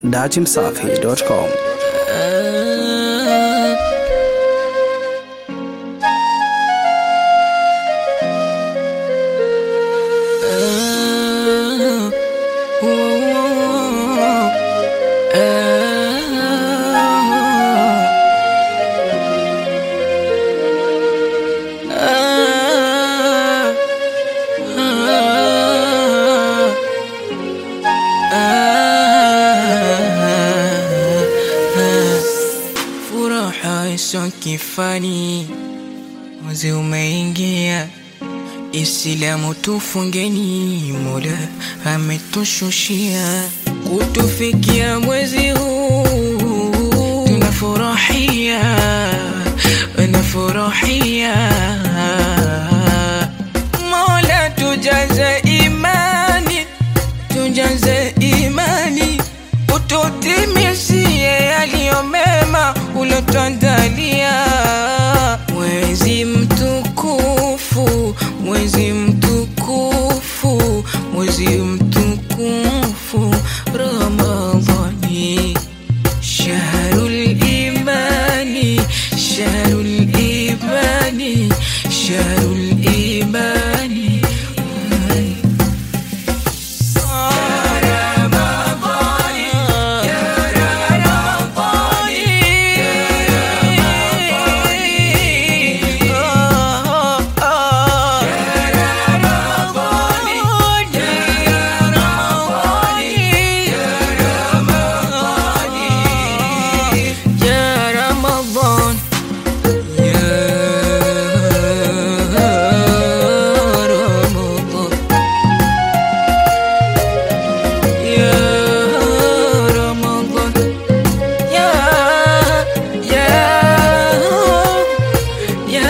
dachimsafi.com. Furaha iso kifani, mwezi umeingia, Islamu tufungeni, Mola ametushushia kutufikia mwezi huu, tunafurahia, tunafurahia. Mola tujaze imani, tujaze imani, ututimizie yaliyo mema ulotuandalia. Mwezi mtukufu, mwezi mtukufu, mwezi mtukufu Ramadhani, shahrul imani, shahrul imani, shahrul imani. يا رمضان يا رمضان يا رمضان يا يا يا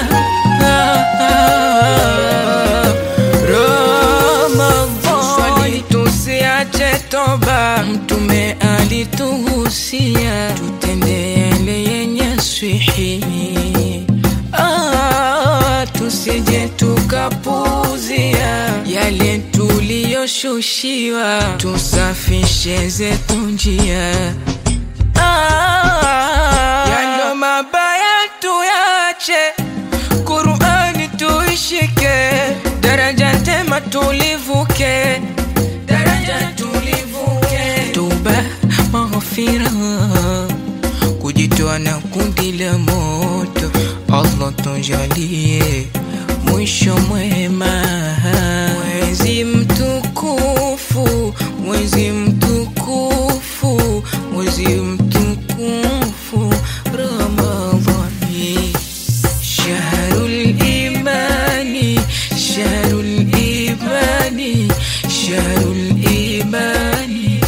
Ramadhan swali tusiache toba, Mtume alituhusia tutende yale yenye swihi Ah, tusije tukapuzia yale tuliyoshushiwa, tusafishe zetu njia Ah, yalo mabaya tuyache, Qur'ani tuishike, daraja tema tulivuke, daraja tulivuke, tuba maghfira, kujitoa na kundi la moto, Allah tujalie mwisho mwema, mwezi mtukufu, mwezi mtukufu, mwezi mtukufu Ramadhani, shahrul imani, shahrul imani, shahrul imani.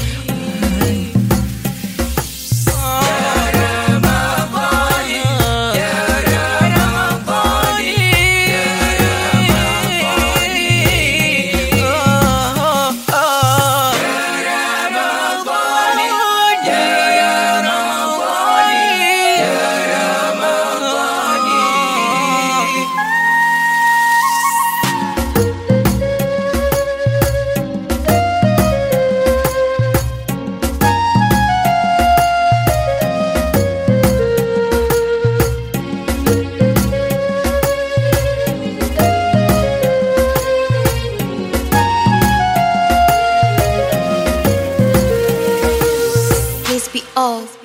Please be off.